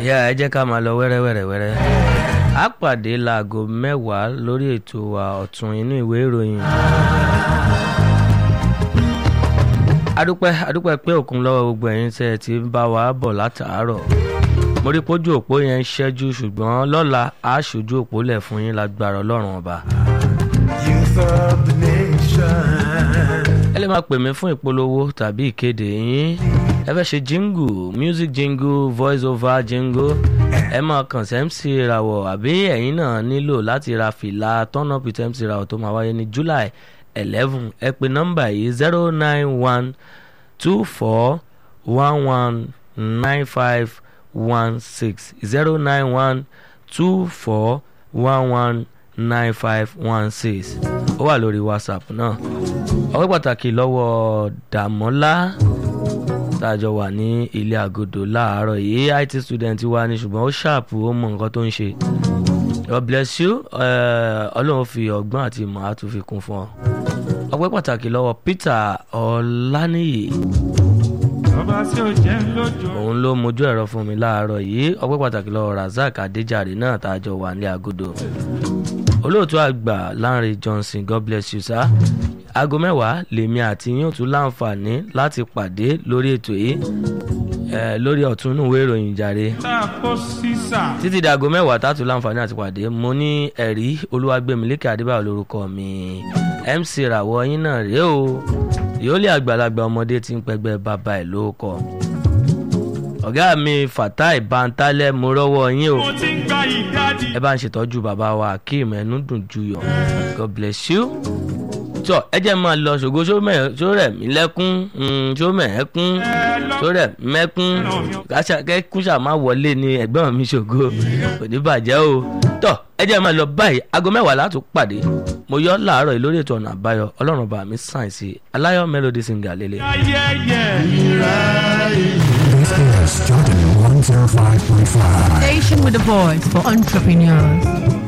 yá ẹ jẹ́ ká máa lọ wẹ́rẹ́wẹ́rẹ́ wẹ́rẹ́ á pàdé láago mẹ́wàá lórí ètò wa ọ̀tún inú ìwé ìròyìn. adúpẹ́ adúpẹ́ pé òkun lọ́wọ́ gbogbo ẹ̀yin tẹ́ ẹ ti ń bá wa bọ̀ látàárọ̀ mo rí pójú òpó yẹn ń ṣẹ́jú ṣùgbọ́n lọ́la á ṣojú òpó lẹ̀ fún yín lágbára ọlọ́run ọba. Youth of the nation. ẹ lè máa pè mí fún ìpolówó tàbí ìkéde yín ẹ fẹ́ ṣe jingle music jingle voice over jingle ẹ máa kàn sí mc ìràwọ̀ àbí ẹ̀yin náà nílò láti ra fìlà turn up with mc ìràwọ̀ tó máa wáyé ní july eleven ẹ pè nọ́mbà yìí zero nine one two four one one nine five one six zero nine one two four one one nine five one six ó wà lórí whatsapp náà ọpẹ́ pàtàkì lọ́wọ́ dàmọ́lá tàjọ wà ní ilé àgọ́dọ̀ láàárọ̀ yìí it student wa ni ṣùgbọ́n ó ṣàpù ó mọ nǹkan tó ń ṣe god bless you eh, ọlọ́run fi ọgbọ́n àti ìmọ̀ àtúnfi kún fún ọ ọpẹ́ pàtàkì lọ́wọ́ peter ọláníyì Ọba tí ó jẹ́ lójó. òun ló mojú ẹ̀rọ fún mi láàárọ̀ yìí ọpẹ́ pàtàkì lọ́wọ́ razak adéjàre náà tàjọ wà ní àgọ́dọ̀ olóòtú àgbà Lánrè Johnson God bless you sir aago mẹ́wàá lèmi àti yín ò tún láǹfààní láti pàdé lórí ètò yìí eh, lórí ọ̀tún inú ìwé ìròyìn jàre Tá a kó sísà. títí di aago mẹ́wàá tá a tún láǹfààní àti pàdé mo ní ẹ̀rí olúwàgbẹ̀mílẹ́kẹ̀ adébáyọ̀ lórúkọ mi MC ràwọ̀ yín náà rèé o yóò lé àgbàlagbà ọmọdé tí ń pẹgbẹ́ bàbá ẹ̀ lórúkọ ọ̀gá mi Fatai Bantalẹ̀ mo rọ́wọ́ yín o Mo ti ń gba ìdádì. ẹ bá ń ṣètọ́jú bàbá wa akeem ẹnu dùn juyọ̀ god bless you. tọ́ ẹ jẹ́ máa lọ ṣògo ṣó rẹ̀ mí lẹ́kún ṣó mẹ́ẹ̀ẹ́kún ṣó rẹ̀ mẹ́kún kẹ́kún ṣáà má wọlé ní ẹ̀gbọ́n mi ṣògo kò ní bàjẹ́ o. tọ́ ẹ jẹ́ máa lọ báyìí aago mẹ́wàá látún pàdé mo yọ láàárọ̀ yìí lórí ètò ọ̀nà àbáyọ ọlọ́run bá mi sàn sí aláyọ̀ melody singer lélẹ̀. Ayẹyẹ. This is Jordan 105.5. Station with a voice for entrepreneurs.